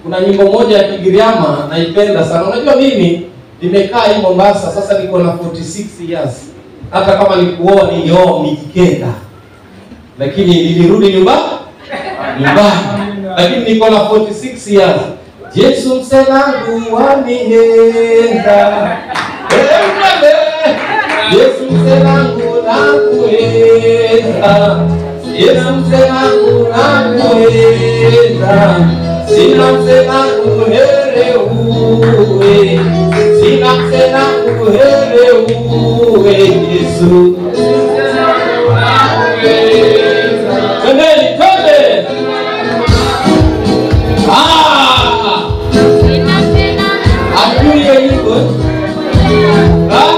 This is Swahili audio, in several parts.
kuna nyimbo moja ya Kigiriama naipenda sana. Unajua mimi nimekaa hii Mombasa sasa, niko na 46 years. Hata kama nikuoa nilioa Mijikenda, lakini nilirudi nyumbani nyumbani, lakini niko na 46 years. Yesu msenangu wanihenda Yesu msenangu nakuhenda Yesu msenangu nakuhenda Sina msenangu here uwe Sina msenangu here uwe Yesu Twendeni, twende! Ah! Hatujui hiyo nyimbo, eh? Ah?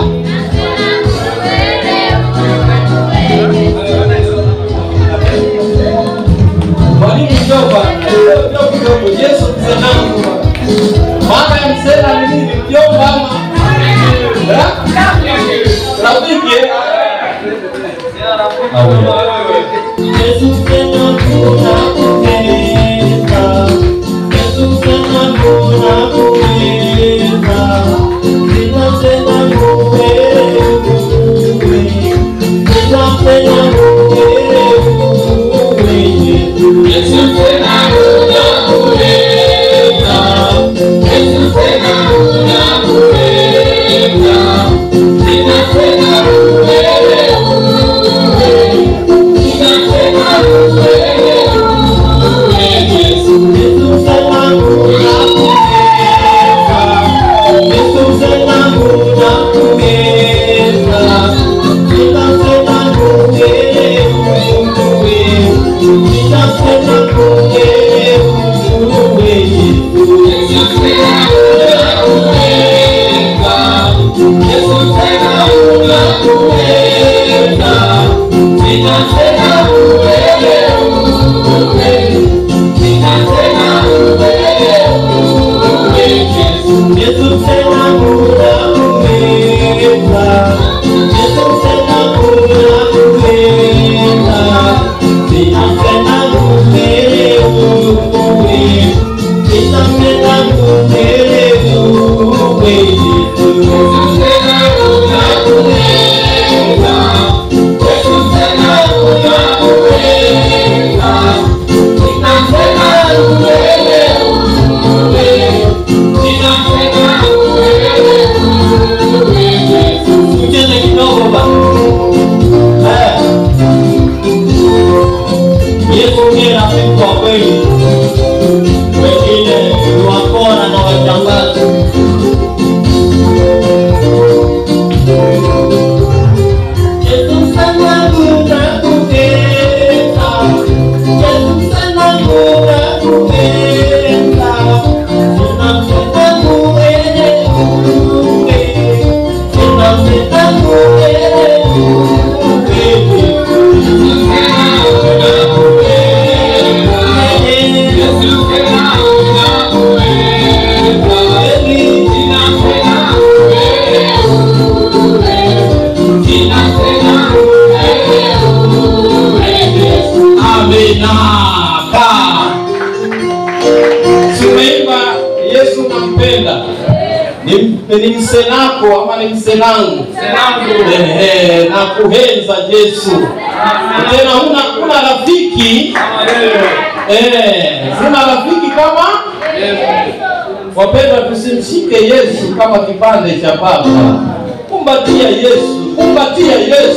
Mwalimu mjomba, ndio kidogo Yesu msenangu. Maana ya msena ni nini? Mjomba ama? Eh? Rafiki eh? Yesu msenangu nakupenda, Yesu msenangu nakupenda, sina msenangu wewe uwe, sina msenangu wewe uwe, Yesu. Yesu msenangu nakupenda, Yesu msenangu nakupenda, sina msenangu wewe uwe, Tucheze kidogo ba. Eh. Yesu ndiye rafiki wa kweli. Wengine ni wakora na wajambazi. Yesu msanangu nakupenda. Yesu msanangu nakupenda. Sina msanangu wewe uwe. Sina msanangu wewe Amina. Kaa. Tumeimba Yesu nampenda. Ni, ni msenako ama ni msenangu? Ehe, na kuhenza Yesu. Tena huna huna rafiki eh, huna rafiki kama wapendwa, tusimshike Yesu kama kipande cha papa. Kumbatia Yesu, kumbatia Yesu.